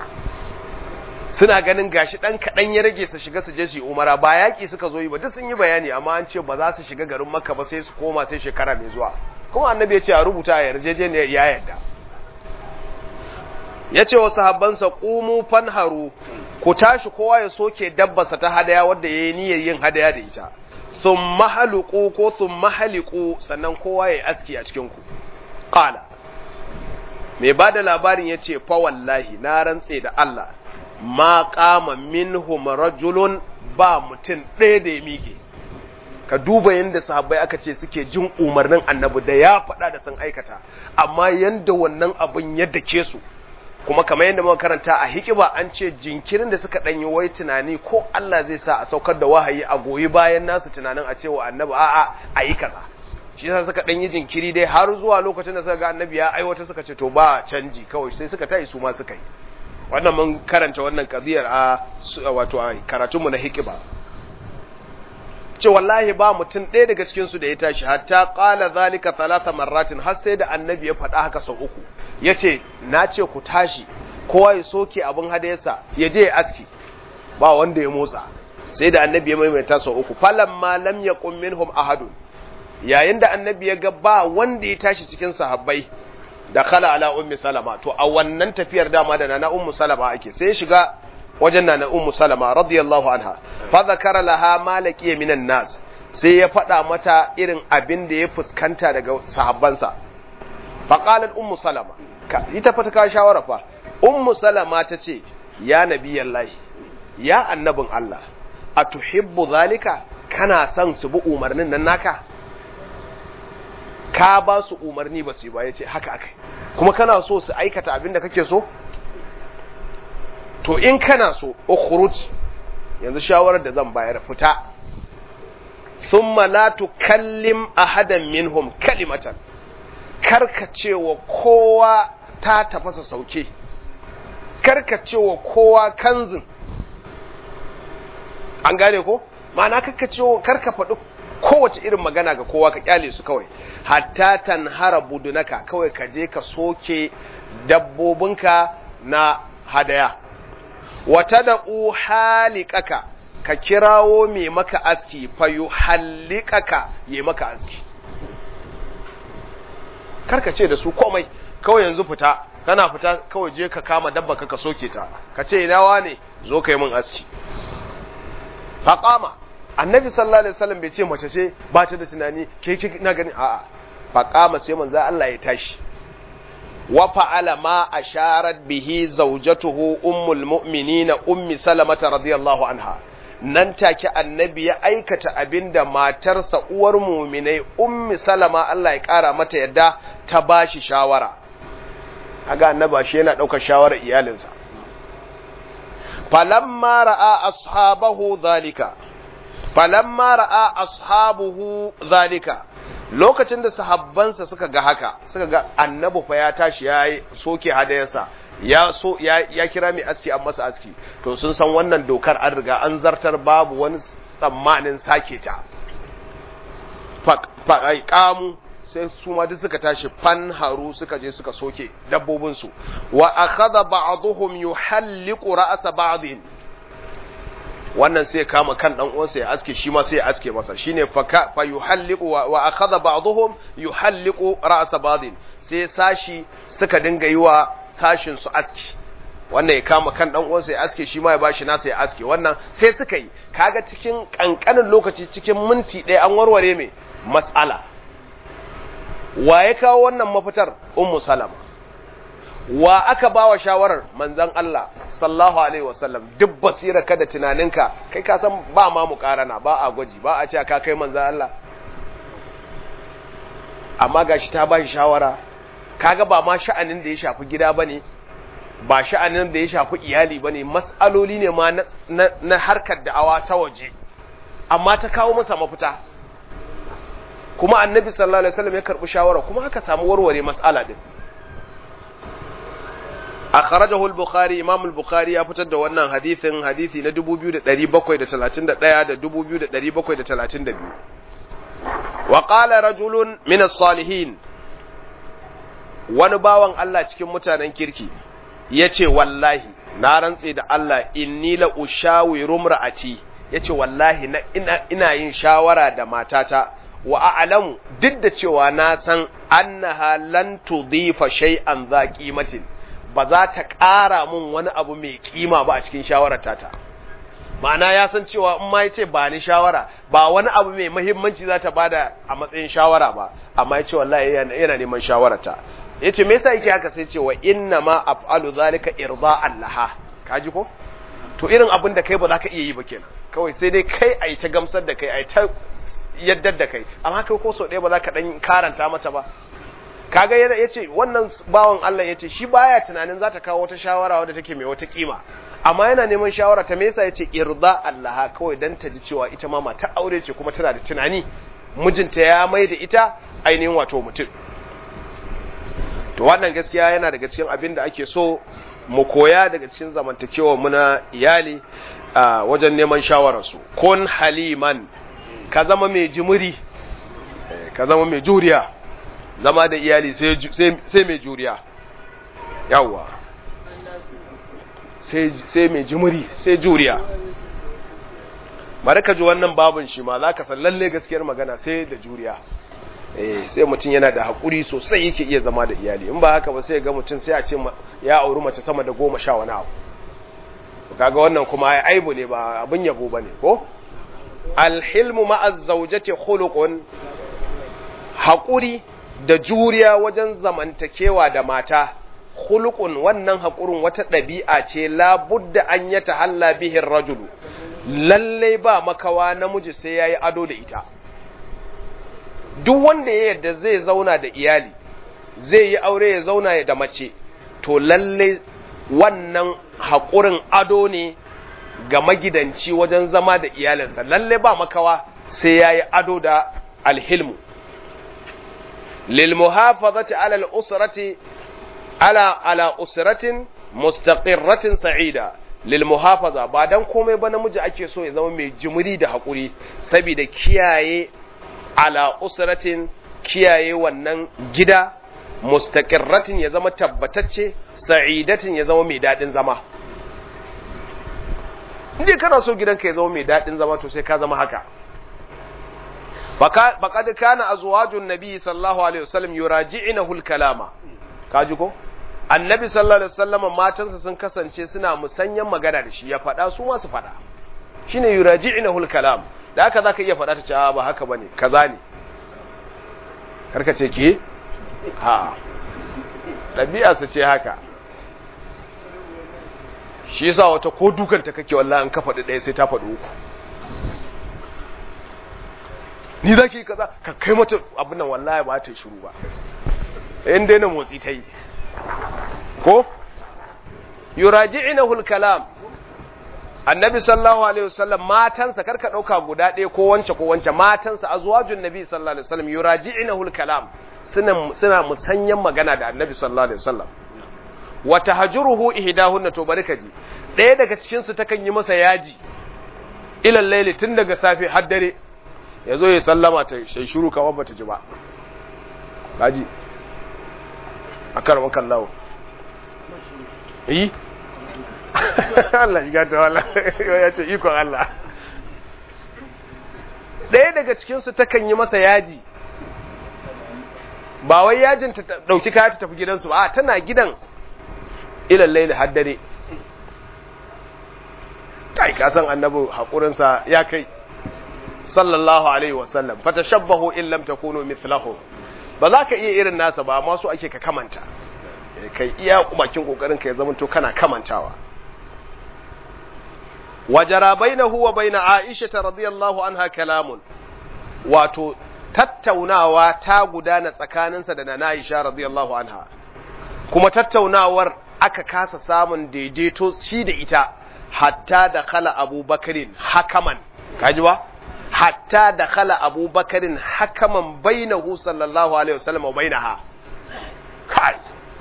suna ganin gashi dan kaɗan ya rage su shiga su je su yi umara ba yaƙi suka zo yi ba duk sun yi bayani amma an ce ba za su shiga garin makka ba sai su koma sai shekara mai zuwa kuma annabi ya ce a rubuta a yarjejeniyar ya yarda ya ce wa sahabbansa ƙumu fanharu ku tashi kowa ya soke dabbarsa ta hadaya wadda ya yi niyyar yin hadaya da ita sun mahaluku ko sun mahaliku sannan kowa ya yi aski a cikinku ƙala mai ba da labarin ya ce fa wallahi na rantse da Allah ma kama minhum rajulun ba mutum ɗaya da ya miƙe ka duba yadda sahabbai aka ce suke jin umarnin annabi da ya faɗa da sun aikata amma yadda wannan abin ya dake su kuma kamar yadda muka karanta a hikiba an ce jinkirin da suka ɗanyi wai tunani ko Allah zai sa a saukar da wahayi a goyi bayan nasu tunanin a cewa annabi a'a a yi kaza shi yasa suka ɗanyi jinkiri dai har zuwa lokacin da suka ga annabi ya aiwata suka ce to ba canji kawai sai suka tayi su ma suka yi wannan mun karanta wannan kadiyar a wato a karatunmu na hikiba ce wallahi ba mutum ɗaya daga cikin su da ya tashi hatta qala zalika thalatha marratin har sai da annabi ya faɗa haka sau uku yace na ce ku tashi kowa ya soke abin hadayarsa ya je ya aski ba wanda ya motsa sai da annabi ya maimaita sau uku falamma lam yaqum minhum ahadun yayin da annabi ya ga ba wanda ya tashi cikin sahabbai da kala ala ummi salama to a wannan tafiyar dama da nana ummu salama ake sai ya shiga wajen nana ummu salama radiyallahu anha fa zakara laha malaki minan nas sai ya faɗa mata irin abin da ya fuskanta daga sahabbansa fa qalat ummu salama ka ita fa ta kawo shawara fa ummu salama ta ce ya nabiyallahi ya annabin Allah atuhibbu zalika kana son su bi umarnin nan naka ka ba su umarni ba su yi ba ya ce haka akai kuma kana so su aikata abin da kake so to in kana so ukhruj yanzu shawarar da zan bayar fita thumma la tukallim ahadan minhum kalimatan karka cewa kowa ta tafasa sauke karka cewa kowa kanzin an gane ko ma'ana karka cewa karka faɗi kowace irin magana ga kowa ka kyale su kawai hatta tanhara budunaka kawai ka je ka soke dabbobinka na hadaya wata da halikaka ka kirawo mai maka aski fayu halikaka yi maka aski karka ce da su komai kawai yanzu fita kana fita kawai je ka kama dabba ka soke ta ka ce ina ne zo ka yi min aski faƙama annabi sallallahu alaihi wasallam bai ce mace ce ba ta da tunani ke ke na gani a'a faƙama sai manzo Allah ya tashi wa fa'ala ma asharat bihi zawjatuhu ummul mu'minina ummi salamata radiyallahu anha nan take annabi ya aikata abinda matarsa uwar mu'minai ummi salama Allah ya kara mata yadda ta bashi shawara kaga annaba shi yana daukar shawarar iyalinsa falamma ra'a ashabahu zalika falamma ra'a ashabuhu zalika lokacin da sahabbansa suka ga haka suka ga annabi fa ya tashi ya soke hadayarsa ya so ya, ya kira mai aski an masa aski to sun san wannan dokar an riga an zartar babu wani tsammanin sake ta fa kamu sai su ma duk suka tashi fan haru suka je suka soke dabbobin su wa akhadha ba'dhum yuhalliqu ra'sa ba'dhin wannan sai kama kan dan uwansa ya aske shi ma sai ya aske masa shine fa fa yuhalliqu wa akhadha ba'dhum yuhalliqu ra'sa ba'dhin sai sashi suka dinga yi wa sashin su aski wannan ya kama kan dan uwansa ya aske shi ma ya bashi nasa ya aske wannan sai suka yi kaga cikin kankanin lokaci cikin minti ɗaya an warware mai mas'ala wa ya kawo wannan mafitar ummu salama wa aka ba wa shawarar manzan Allah sallahu alaihi wasallam duk basira kada tunaninka kai ka san ba ma mu karana ba a gwaji ba a ce ka kai manzan Allah amma gashi ta ba shi shawara kaga ba ma sha'anin da ya shafi gida bane ba sha'anin da ya shafi iyali bane mas'aloli ne ma na, na harkar da'awa ta waje amma ta kawo masa mafita kuma annabi sallallahu alaihi wasallam ya karbi shawara kuma aka samu warware mas'ala din akhrajahu al-bukhari imam al-bukhari ya fitar da wannan hadisin hadisi na 2731 da 2732 wa qala rajulun min as-salihin wani bawan Allah cikin mutanen kirki yace wallahi na rantse da Allah inni la ushawiru imra'ati yace wallahi na ina, ina yin shawara da matata wa a'lamu duk da cewa na san annaha lan tudhifa shay'an za qimatin ba za ta ƙara mun wani abu mai kima ba a cikin shawarar tata ma'ana ya san cewa in ma ya ce ba ni shawara ba wani abu mai mahimmanci za ta bada a matsayin shawara ba amma ya ce wallahi yana neman shawararta ya ce me yasa yake haka sai ce wa inna ma af'alu zalika irda'an laha kaji ko to irin abin da kai ba za ka iya yi ba kenan kawai sai dai kai a yi ta gamsar da kai a yi ta yaddar da kai amma kai ko sau ɗaya ba za ka ɗan karanta mata ba kaga ya ce wannan bawan Allah ya ce shi baya tunanin za ta kawo wata shawara wadda take mai wata kima amma yana neman shawara ta me yasa ya ce irda Allah kawai dan ta ji cewa ita ma mata aure ce kuma tana da tunani mijinta ya mai da ita ainihin wato mutum to wannan gaskiya yana daga cikin abin da ake so mu koya daga cikin zamantakewa mu na iyali a wajen neman shawararsu kun haliman ka zama mai jimiri ka zama mai juriya zama da iyali sai mai juriya yawwa sai mai jimiri sai juriya bari ka ji wannan babin shi ma za ka san lalle gaskiyar magana sai da juriya eh sai mutum yana da haƙuri sosai yake iya zama da iyali in ba haka ba sai ga mutum sai a ce ya auri mace sama da goma sha wani abu kaga wannan kuma ya aibu ne ba abin yabo ba ne ko alhilmu ma'az zaujati khuluqun haƙuri da juriya wajen zamantakewa da mata khuluqun wannan haƙurin wata ɗabi'a ce labudda an ya tahalla bihin rajulu lalle ba makawa namiji sai yayi ado da ita duk wanda ya yarda zai zauna da iyali zai yi aure ya zauna da mace to lalle wannan haƙurin ado ne ga magidanci wajen zama da iyalinsa lalle ba makawa sai yayi ado da alhilmu للمحافظة على الأسرة على على أسرة مستقرة سعيدة للمحافظة بعدن komai ba namiji ake so ya zama mai jimiri da hakuri saboda kiyaye ala usratin kiyaye wannan gida mustaqirratin ya zama tabbatacce sa'idatin ya zama mai dadin zama inda kana so gidanka ya zama mai dadin zama to sai ka zama haka فقد كان أزواج النبي صلى الله عليه وسلم يراجعنه الكلام kaji ko annabi sallallahu alaihi wasallam matansa sun kasance suna musanyan magana da shi ya faɗa su ma su faɗa shine yuraji'nahu al-kalam da haka zaka iya faɗa ta ce ba haka bane kaza ne karka ce ki ha dabi'a su ce haka shi yasa wata ko dukanta kake wallahi an ka faɗi ɗaya sai ta faɗi uku ni za ki yi kaza ka kai mata abin nan wallahi ba ta yi shiru ba in daina motsi ta yi ko yuraji'inahu al-kalam annabi sallallahu alaihi wasallam matansa karka dauka guda ɗaya ko wance ko wance matansa azwajun nabi sallallahu alaihi wasallam yuraji'inahu al-kalam suna suna musanyan magana da annabi sallallahu alaihi wasallam wa tahjuruhu ihdahunna to bari ka ji ɗaya daga cikin su takan yi masa yaji ilal layli tun daga safe har dare ya zo ya sallama ta shai shuru kamar bata ji ba kaji a karɓar kallawo yi Allah shiga ta wala ya ce ikon Allah ɗaya daga cikinsu takan yi masa yaji ba wai yajin ta ɗauki kaya ta tafi gidansu ba tana gidan ilan laili haddare kai ka san annabi hakurinsa ya kai sallallahu alaihi wasallam fatashabbahu in lam takunu mithlahu ba za ka iya irin nasa ba amma su ake ka kamanta kai iya bakin kokarin ka ya zama to kana kamantawa wajara bainahu wa baina aisha radiyallahu anha kalamun wato tattaunawa ta gudana tsakaninsa da na Aisha radiyallahu anha kuma tattaunawar aka kasa samun daidaito shi da ita hatta da khala abubakarin hakaman kaji ba hatta da khala abubakarin hakaman bainahu sallallahu alaihi wasallam wa bainaha kai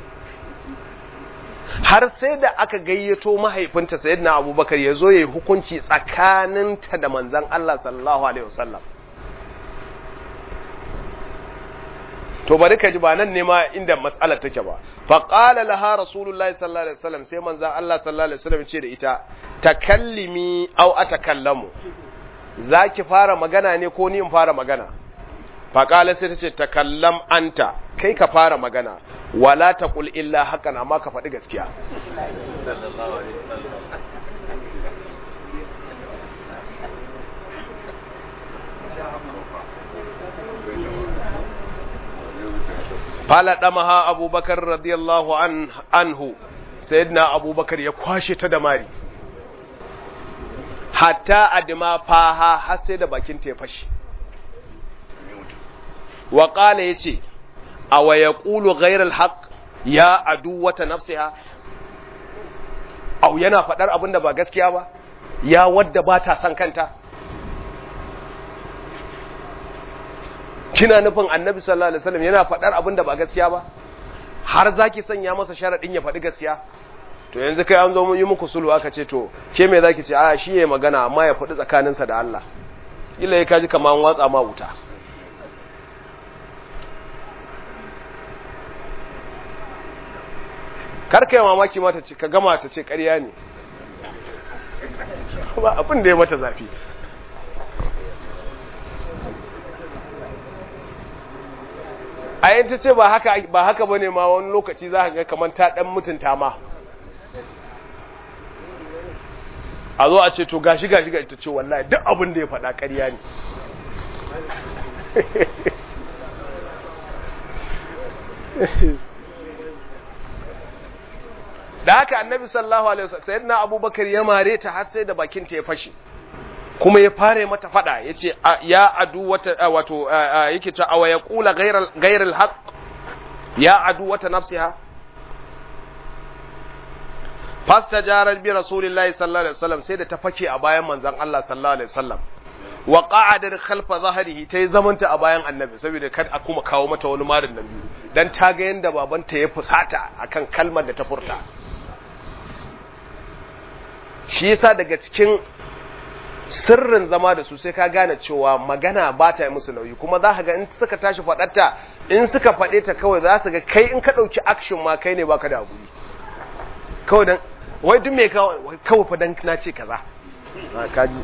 har sai da aka gayyato mahaifinta sayyidina abubakar ya zo ya yi hukunci tsakaninta da manzon Allah sallallahu alaihi wasallam to bari ka ji ba nan ne ma inda mas'alar take ba fa qala laha rasulullahi sallallahu alaihi wasallam sai manzon Allah sallallahu alaihi wasallam ce da ita takallimi aw atakallamu zaki fara magana ne ko ni in fara magana fa qala sai tace takallam anta kai ka fara magana wala taqul illa hakan amma ka faɗi gaskiya faladamaha abubakar radiyallahu anhu sayyidina abubakar ya kwashe ta da mari hatta adima faha har sai da bakin ta ya fashe wa qala yace aw yaqulu ghayra alhaq ya adu wata nafsiha aw yana fadar abin da ba gaskiya ba ya wadda ba ta san kanta kina nufin annabi sallallahu alaihi wasallam yana faɗar abin da ba gaskiya ba har zaki sanya masa sharadin ya faɗi gaskiya to yanzu kai an zo mun yi muku sulhu aka ce to ke me zaki ce a shi yayi magana amma ya faɗi tsakaninsa da Allah illa ya kaji kaman watsa ma wuta kar kai mamaki mata ce ka gama ta ce ƙarya ne ba abin da ya mata zafi a yin ta ce ba haka ba haka bane ma wani lokaci za ka ga kamar ta dan mutunta ma a zo a ce to gashi gashi gashi ta ce wallahi duk abin da ya faɗa ƙarya ne da haka annabi sallallahu alaihi wasallam sayyidina abubakar ya mare ta har sai da bakin ta ya fashe kuma ya fare mata fada ya ce ya adu wata wato yake ta awa ya kula gairar haq ya adu wata nafsiha fasta jarar bi rasulillahi sallallahu alaihi wasallam sai da ta fake a bayan manzon Allah sallallahu alaihi wasallam wa qa'ada khalfa zahrihi tayi zamanta a bayan annabi saboda kar a kuma kawo mata wani marin nan biyu dan ta ga yanda babanta ya fusata akan kalmar da ta furta shi yasa daga cikin sirrin zama da su sai ka gane cewa magana ba ta yi musu nauyi kuma za ka ga in suka tashi faɗarta in suka faɗe ta kawai za su ga kai in ka ɗauki action ma kai ne baka da guri kawai dan wai duk me kawai fa dan na ce kaza ka ji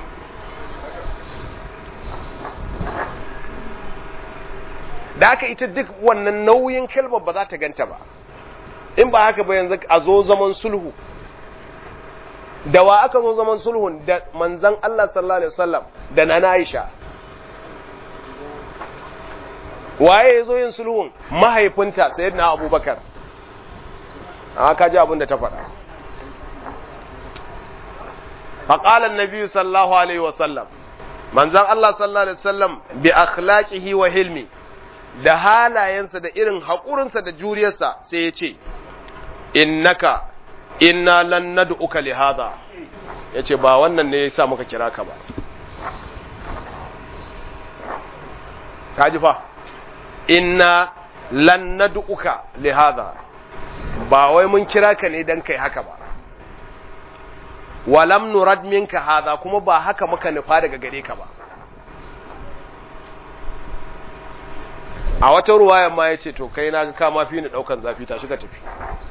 da haka ita duk wannan nauyin kalmar ba za ta ganta ba in ba haka ba yanzu a zo zaman sulhu da wa aka zo zaman sulhun da manzan Allah sallallahu alaihi wasallam da na Aisha waye ya zo yin sulhun mahaifinta sayyidina Abubakar a ka ji abin da ta faɗa فقال النبي صلى الله عليه وسلم manzan Allah sallallahu alaihi wasallam bi akhlaqihi wa hilmi da halayensa da irin haƙurinsa da juriyarsa sai ya ce innaka inna lan nad'uka li hadha yace ba wannan ne yasa muka kira ka ba kaji fa inna lan nad'uka li hadha ba wai mun kira ka ne dan kai haka ba walam nurad minka hadha kuma ba haka muka nufa daga gare ka ba a wata ruwaya ma yace to kai naga ka ma fi ni daukan zafi ta shiga tafi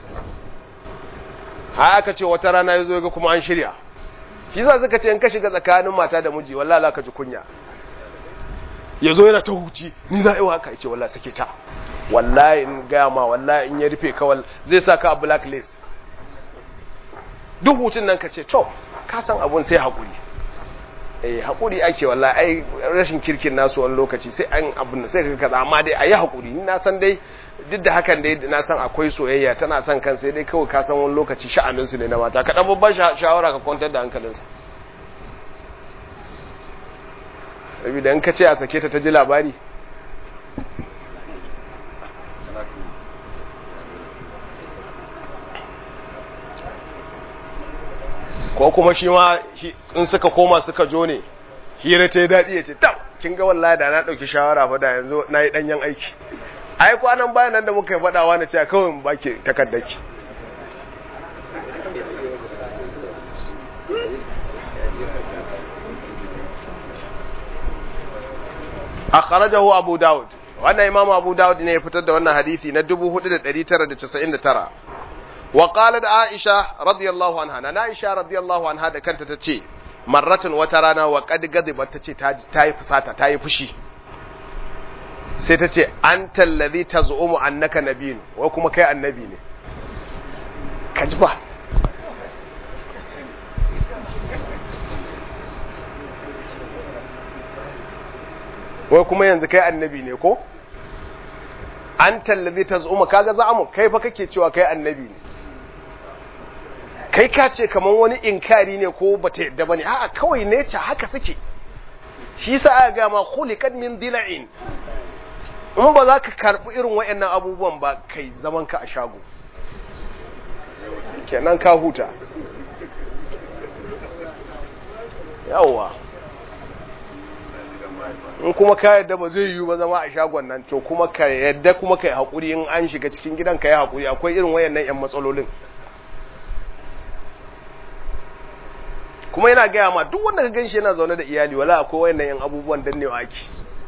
har aka ce wata rana ya zo ga kuma an shirya shi sa suka ce in ka shiga tsakanin mata da miji wallahi za ka ji kunya ya zo yana ta huci ni za a yi haka ya ce wallahi sake ta wallahi in gaya ma wallahi in ya rufe kawal zai sa ka a blacklist duk hutun nan ka ce to ka san abun sai haƙuri eh haƙuri ake wallahi ai rashin kirkin nasu wani lokaci sai an abun sai ka kaza amma dai ayi haƙuri ni na san dai duk da hakan dai na san akwai soyayya tana son kan sai dai kawai ka san wani lokaci sha'anin su ne na mata ka dan babban shawara ka kwantar da hankalinsa saboda in ka ce a sake ta ta ji labari ko kuma shi ma in suka koma suka jo ne hira ta yi daɗi ya ce tam kin ga wallahi da na ɗauki shawara fa da yanzu na yi ɗanyen aiki ai kwanan bayan nan da muka yi faɗawa na cewa kawai mu baki takardaki akhrajahu abu daud wannan imam abu daud ne ya fitar da wannan hadisi na 4999 wa qalat aisha radiyallahu anha na aisha radiyallahu anha da kanta tace marratan wata rana wa qad gadibat tace ta yi fusata ta yi fushi sai tace anta allazi tazumu annaka nabiyun wai kuma kai annabi ne kaji ba wai kuma yanzu kai annabi ne ko an tallazi ta zuma kaga za mu kai fa kake cewa kai annabi ne kai ka ce kaman wani inkari ne ko bata yadda bane a'a kawai ne ce haka suke shi sa aka ga ma khuliqat min dila'in in ba za ka karbi irin wayannan abubuwan ba kai zaman ka a shago kenan ka huta yawwa in kuma ka yadda ba zai yiwu ba zama a shagon nan to kuma ka yadda kuma ka yi haƙuri in an shiga cikin gidan ka yi haƙuri akwai irin wayannan 'yan matsalolin kuma yana gaya ma duk wanda ka ganshi yana zaune da iyali wala akwai wayannan 'yan abubuwan dannewa ake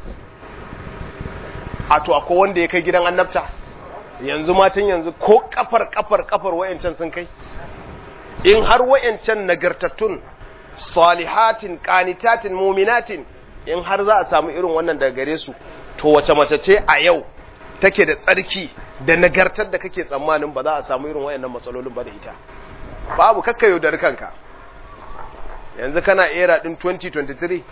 a to akwai wanda ya kai gidan annabta yanzu matan yanzu ko kafar kafar kafar wayancan sun kai in har wayancan nagartattun salihatin qanitatin muminatin in har za a samu irin wannan daga gare su to wace mace ce a yau take da tsarki da nagartar da kake tsammanin ba za a samu irin wayannan matsalolin ba da ita babu kakka yaudar kanka yanzu kana era din 2023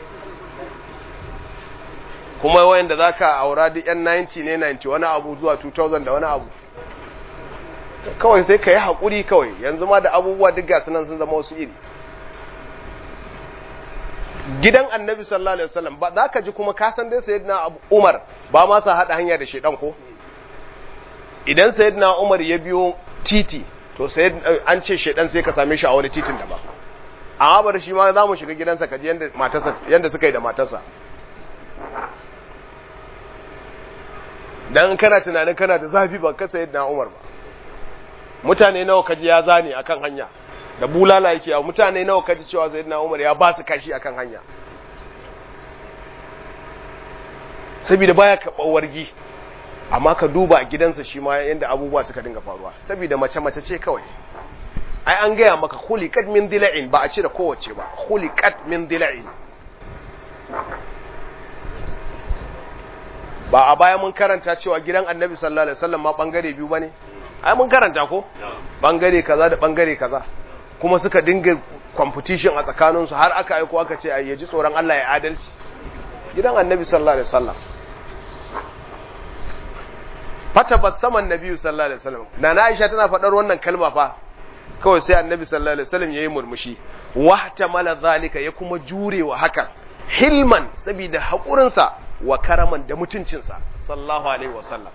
kuma wayanda za ka aura duk yan 90 ne 90 wani abu zuwa 2000 da wani abu kawai sai ka yi haƙuri kawai yanzu ma da abubuwa duk gasu nan sun zama wasu iri gidan annabi sallallahu alaihi wasallam ba za ka ji kuma ka san dai sayyidina Umar ba ma sa hada hanya da shedan ko idan sayyidina Umar ya biyo titi to sayyid an ce shedan sai ka same shi a wani titin daban amma bar shi ma za mu shiga gidansa ka ji yanda matarsa yanda suka yi da matarsa dan kana tunanin kana da zafi ba ka sayyidina Umar ba mutane nawa kaji ya zane akan hanya da bulala yake a mutane nawa kaji cewa sayyidina Umar ya ba su kashi akan hanya saboda baya karɓar wargi amma ka duba gidansa shi ma yanda abubuwa suka dinga faruwa saboda mace mace ce kawai ai an gaya maka khuliqat min dila'in ba a ce da kowace ba khuliqat min dila'in ba a baya mun karanta cewa gidan annabi sallallahu alaihi wasallam ma bangare biyu bane ai mun karanta ko bangare kaza da bangare kaza kuma suka dinga competition a tsakaninsu har aka aiko aka ce ai yaji tsoron Allah ya adalci gidan annabi sallallahu alaihi wasallam fata basaman nabi sallallahu alaihi wasallam nana Aisha tana faɗar wannan kalma fa kawai sai annabi sallallahu alaihi wasallam yayi murmushi wahtamala zalika ya kuma jurewa hakan hilman saboda haƙurinsa wa karaman da mutuncinsa sallallahu alaihi wasallam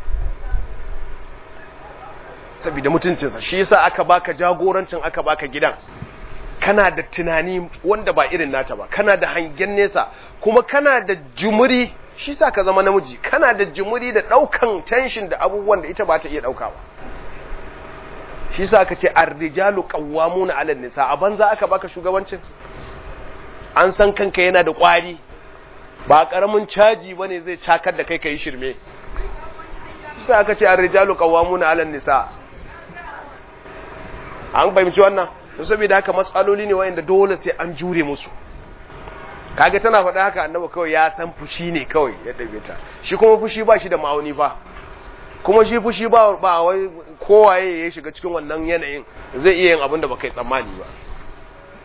saboda mutuncinsa shi yasa aka baka jagorancin aka baka gidan kana da tunani wanda ba irin nata ba kana da hangen nesa kuma kana da jumuri shi sa ka zama namiji kana da jumuri da daukan tension da abubuwan da ita ba ta iya dauka ba shi sa aka ce ar-rijalu qawwamuna 'ala nisa a banza aka baka shugabancin an san kanka yana da kwari ba karamin caji bane zai cakar da kai kai shirme shi sa aka ce ar-rijalu qawwamuna 'ala nisa an fahimci wannan to saboda haka matsaloli ne wanda dole sai an jure musu kage tana faɗa haka annabi kawai ya san fushi ne kawai ya ɗabe ta shi kuma fushi ba shi da ma'auni ba kuma shi fushi ba ba wai kowaye ya shiga cikin wannan yanayin zai iya yin abin da baka yi tsammani ba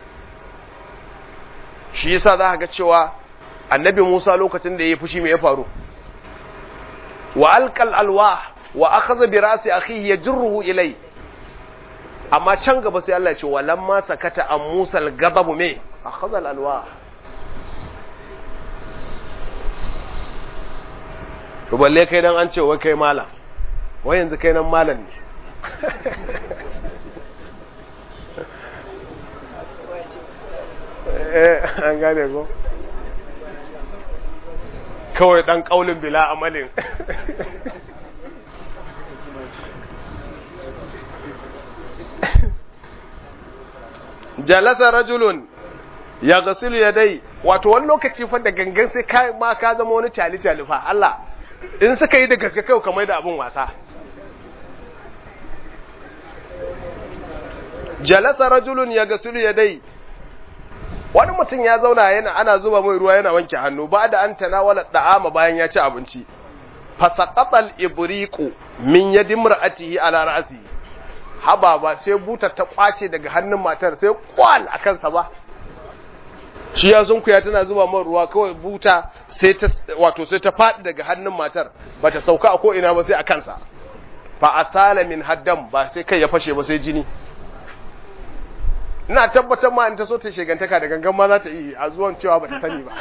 shi yasa za ga cewa annabi Musa lokacin da ya fushi me ya faru wa alqal alwah wa akhadha bi ra'si akhihi yajruhu ilay amma can gaba sai Allah ya ce walamma sakata an Musa al-ghadab me akhadha al-alwah to balle kai dan an ce wai kai malam wai yanzu kai nan malam ne eh an gane ko kawai dan kaulin bila amalin jalasa rajulun ya gasilu ya dai wato wani lokaci fa da gangan sai ka ma ka zama wani cali cali fa Allah in suka yi da gaske kai kamar da abin wasa jalasa rajulun ya gasilu ya dai wani mutum ya zauna yana ana zuba mai ruwa yana wanke hannu ba da an tanawala da'ama bayan ya ci abinci fasaqatal ibriqu min yadi mar'atihi ala ra'si haba ba sai butar ta kwace daga hannun matar sai kwal a kansa ba shi ya sunkuya tana zuba mai ruwa kawai buta sai ta wato sai ta faɗi daga hannun matar bata sauka a ko ina ba sai a kansa fa asala min haddam ba sai kai ya fashe ba sai jini ina tabbatar ma in ta so ta shegantaka da gangan ma za ta yi a zuwan cewa ba ta sani ba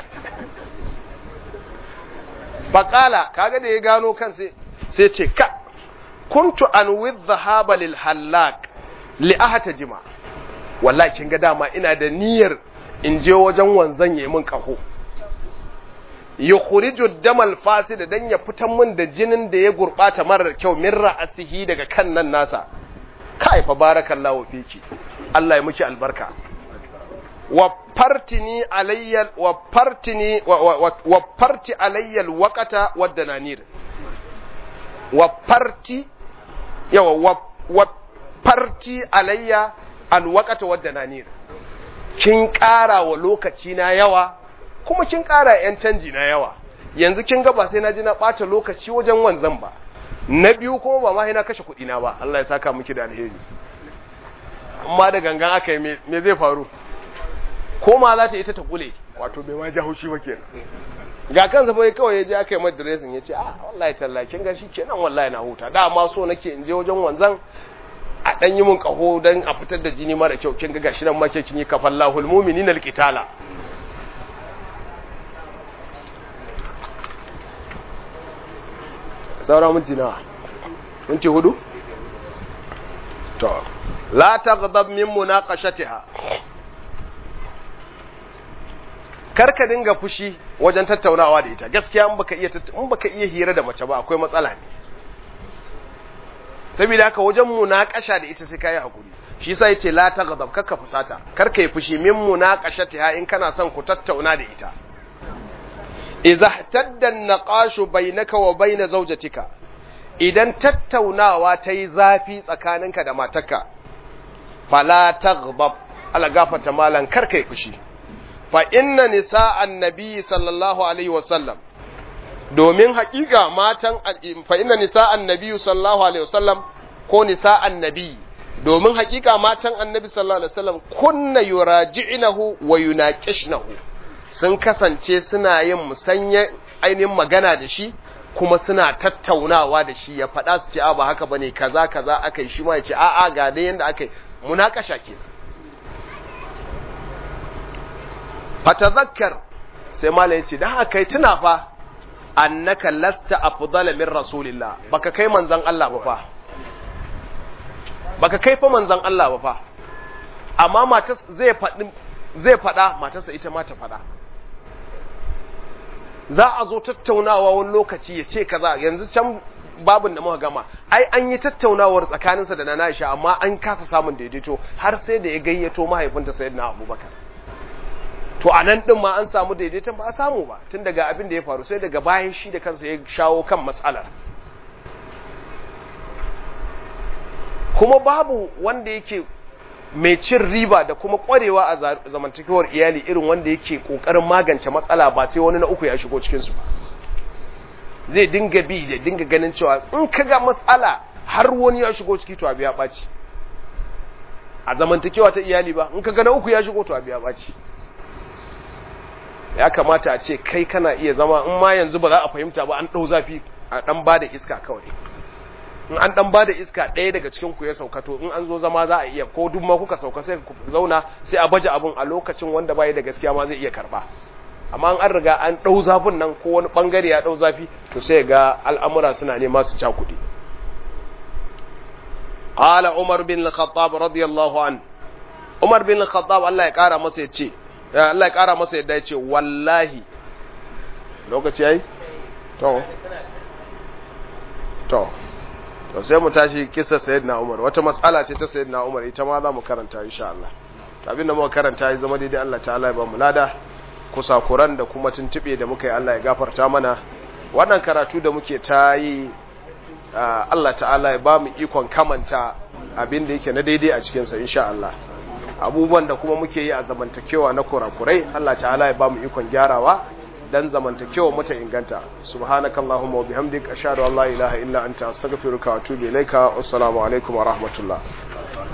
faƙala kaga da ya gano kan sai ce ka kuntu an with dhahaba lil hallak li ahata jima wallahi kin ga dama ina da niyyar in je wajen wanzan yayi min kaho yukhriju damal fasid dan ya fitan min da jinin da ya gurbata marar kyau min ra'asihi daga kan nan nasa kai fa barakallahu fiki Allah ya miki albarka wa fartini alayya wa fartini wa farti alayya alwaqata wad dananir wa farti yawa wa farti alayya alwaqata wad dananir kin ƙara wa lokaci na yawa kuma kin ƙara yan canji na yawa yanzu kin ga ba sai na ji na ɓata lokaci wajen wanzan ba na biyu kuma ba ma na kashe kuɗi na ba Allah ya saka miki da alheri amma da gangan aka yi me zai faru ko ma za ta ita ta kule wato bai ma haushi ba kenan ga kansa bai kawai ya je aka yi mai dressing ya ce a wallahi tallakin ga shi kenan wallahi na huta da ma so nake in je wajen wanzan a dan yi mun kaho dan a fitar da jini mara kyau kin ga gashi nan ma ke kin yi kafallahul mu'minina alqitala saura minti nawa minti hudu to la taghdab min munaqashatiha karka dinga fushi wajen tattaunawa da ita gaskiya in baka iya in baka iya hira da mace ba akwai matsala ne saboda haka wajen munaqasha da ita sai kai hakuri shi yasa yace la taghdab karka fusata karka yi fushi min munaqashatiha in kana son ku tattauna da ita idza ihtadda an-naqashu bainaka wa bain zawjatika idan tattaunawa ta yi zafi tsakaninka da matarka fala taghdab ala gafata malan karkai fushi fa inna nisa'an nabi sallallahu alaihi wasallam domin haƙiƙa matan fa inna nisa'an nabi sallallahu alaihi wasallam ko nisa'an nabi domin haƙiƙa matan annabi sallallahu alaihi wasallam kunna yuraji'nahu wa yunaqishnahu sun kasance suna yin musanya ainihin magana da shi kuma suna tattaunawa da shi ya faɗa su ce a ba haka bane kaza kaza aka yi shi ma ya ce a'a ga dai yanda aka yi munakasha ke fatazakkar sai malam yace dan haka tuna fa annaka lasta afdala min rasulillah baka kai manzon Allah ba fa baka kai fa manzon Allah ba fa amma matas zai faɗi zai faɗa matarsa ita ma ta faɗa za a zo tattaunawa wani lokaci ya ce kaza yanzu can babin da muka gama ai an yi tattaunawar tsakaninsa da Nana Aisha amma an kasa samun daidaito har sai da ya gayyato mahaifinta Sayyidina Abubakar to a nan din ma an samu daidaiton ba a samu ba tun daga abin da ya faru sai daga bayan shi da kansa ya shawo kan matsalar kuma babu wanda yake mai cin riba da kuma kwarewa a zamantakewar iyali irin wanda yake kokarin magance matsala ba sai wani na uku ya shigo cikinsu ba zai dinga bi da dinga ganin cewa in ka ga matsala har wani ya shigo ciki to abu ya ɓaci a zamantakewa ta iyali ba in ka ga na uku ya shigo to abu ya ɓaci ya kamata a ce kai kana iya zama in ma yanzu ba za a fahimta ba an ɗau zafi a ɗan ba da iska kawai in an ɗan ba da iska ɗaya daga cikin ku ya sauka to in an zo zama za a iya ko duk ma kuka sauka sai ku zauna sai a baje abun a lokacin wanda bai da gaskiya ma zai iya karba amma an riga an ɗau zafin nan ko wani ɓangare ya ɗau zafi to sai ga al'amura suna nema su cakuɗe قال عمر بن الخطاب رضي الله عنه عمر بن الخطاب الله ya kara masa yace Allah ya kara masa yadda yace wallahi lokaci yayi to to to sai mu tashi kissa sayyidina Umar wata matsala ce ta sayyidina Umar ita ma za mu karanta insha Allah to abinda muka karanta ya zama daidai Allah ta'ala ya ba mu lada kusakuran da kuma tuntube da muka yi Allah ya gafarta mana wannan karatu da muke ta yi Allah ta'ala ya ba mu ikon kamanta abin da yake na daidai a cikinsa insha Allah abubuwan da kuma muke yi a zamantakewa na kurakurai Allah ta'ala ya ba mu ikon gyarawa dan zamantakewa mu ta inganta subhanakallahumma wa bihamdika ashhadu an la ilaha illa anta astaghfiruka wa atubu ilaika wassalamu alaikum wa rahmatullah